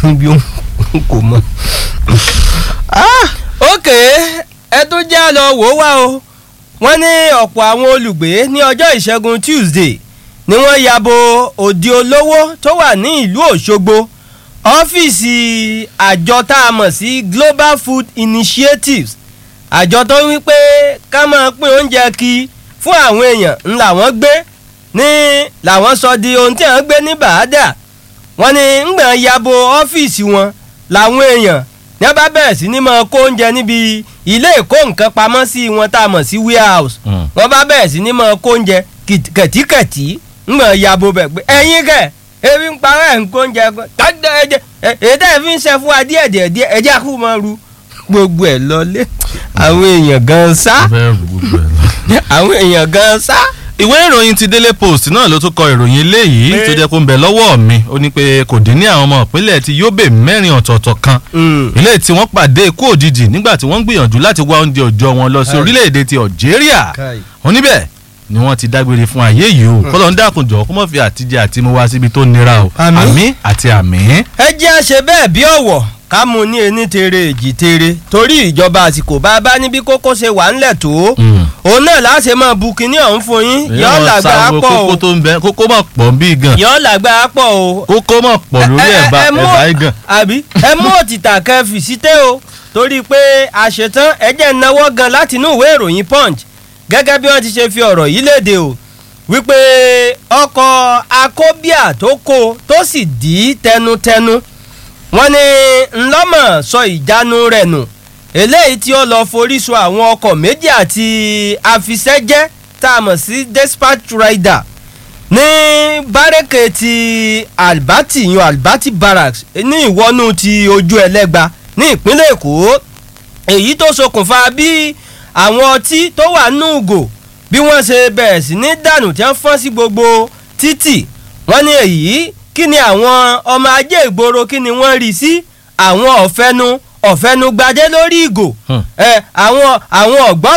bí ó kò mọ. ok ẹ tó já lọ wò ó wá o wọ́n ní ọ̀pọ̀ àwọn olùgbé ní ọjọ́ ìṣẹ́gun Tuesday ni wọ́n yabo òde olówó tó wà ní ìlú Òṣogbo ọ́fíìsì àjọ tá a mọ̀ sí Global Food Initiatives àjọ tó wí pé ká máa pín oúnjẹ kí fún àwọn èèyàn ń làwọn gbé ní làwọn sọ di ohun tí wọ́n gbé ní bàádà wọ́n ní ńgbà yabo ọ́fíìsì wọn làwọn èèyàn ní wọ́n bá bẹ̀rẹ̀ sí ní máa kó oúnjẹ níbi ilé ìkó nǹkan pamọ́ sí wọn tá a mọ̀ sí warehouse wọ́n bá bẹ̀rẹ̀ sí ní máa kó oúnjẹ kẹ̀tíkẹ̀tí ńgbà yabo bẹ̀ pé ẹ̀yin kẹ̀ ebi ń parọ́ ẹ̀ ń kó oúnjẹ tọ́jú ẹ̀jẹ̀ ètò ẹ̀ fi ń ṣe fún wa díẹ̀ díẹ̀ díẹ̀ ẹ̀jẹ̀ kú máa ru gbogbo ẹ̀ lọlé àwọn èèyàn gan sá àwọn èèyàn gan sá ìwé ìròyìn ti Daily Post náà ló tún kọ ìròyìn eléyìí Pé- tó jẹ́ kó ń bẹ lọ́wọ́ mi ó ní pé kò dín ní àwọn ọmọ ìpínlẹ̀ ti Yobe mẹ́rin ọ̀tọ̀ọ̀tọ̀ kan ilé tí wọ́n pàdé ikú òjijì nígbà tí wọ́n ń gbìyànjú láti wá oúnjẹ òòjọ́ wọn lọ sí Káì. orílẹ̀-èdè ti Algeria wọ́n níbẹ̀ ni wọ́n ti dágbére fún ayé yìí o kọ́lọ́ ń dákun jọ kó mọ̀ fi àtijọ́ àti mu wá síbi tó nira o Àmín. àmín àti àmín. ẹ jẹ́ àṣẹ bẹ́ẹ̀ bí ọ̀wọ̀ ká mú ní ení tere èjì tere torí ìjọba àsìkò bá a bá níbi kókó ṣe wà ńlẹ̀ tó Mm. òun náà láṣẹ máa bu kinní ọ̀hún fún yín yọ́ Èèyàn làgbà sáwo pọ̀ kókó o tó ń bẹ kókó mọ̀ pọ̀ ń bí gan yọ́ làgbà pọ̀ o kókó mọ̀ pọ̀ lórí Ẹ- ẹ- ẹ̀bá ẹ mú- ẹ̀bá yìí gan. àbí ẹ mú òtítà kan fi síté o torí pé àṣetán ẹ jẹ́ náwó gan láti inú ìwé ìròyìn punch gẹ́gẹ́ bí wọ́n ti ṣe fi ọ̀rọ̀ yìí léde o wípé ọkọ̀ akóbíà tó kó tó sì dì í tẹnutẹnu wọ́n ní ńlọ́mọ̀ sọ ìjánu rẹ̀ nù eléyìí tí ó lọ forí sọ àwọn ọkọ̀ méjì àti àfisẹ́jẹ́ tá a mọ̀ sí dispatch rider ní bárẹ́kẹ̀ ti albati yan albati barracks ní ìwọ́nú ti ojú ẹlẹ́gba ní ìpínlẹ̀ èkó èyí tó ṣokùnfà bí àwọn ọtí tó wà nínú ugò bí wọ́n ṣe bẹ̀rẹ̀ sí ní dànù tí wọ́n fọ́n sí gbogbo títì wọ́n ní èyí kí ni àwọn ọmọ ajé ìgboro kí ni wọ́n rí sí àwọn ọ̀fẹ́nu ọ̀fẹ́nu gbadé lórí ìgò Hmm. ẹ àwọn àwọn ọ̀gbọ́n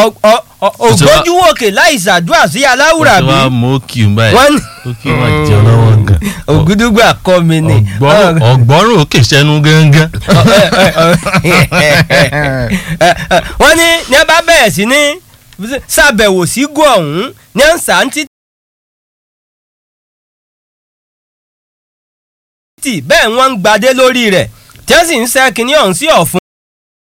ògbójúwòkè láì ṣàdúrà sí aláwùrà Ó ti bí wá mú òkì ń báyìí wọ́n ní òkì wọn jẹ lọ́wọ́ gan. ògúdúgbà kọ́ mi ni ọgbọ́rùn ọgbọ́rùn òkè sẹ́nu gángan. wọ́n ní ní ẹ bá bẹ̀rẹ̀ sí ní ṣàbẹ̀wò sí gò ọ̀hún ní ẹ̀ ń sà ń títì bẹ́ẹ̀ wọ́n ń gbadé lórí rẹ̀ tí wọ́n sì ń ṣẹ́ kínní ọ̀hún sí ọ̀fun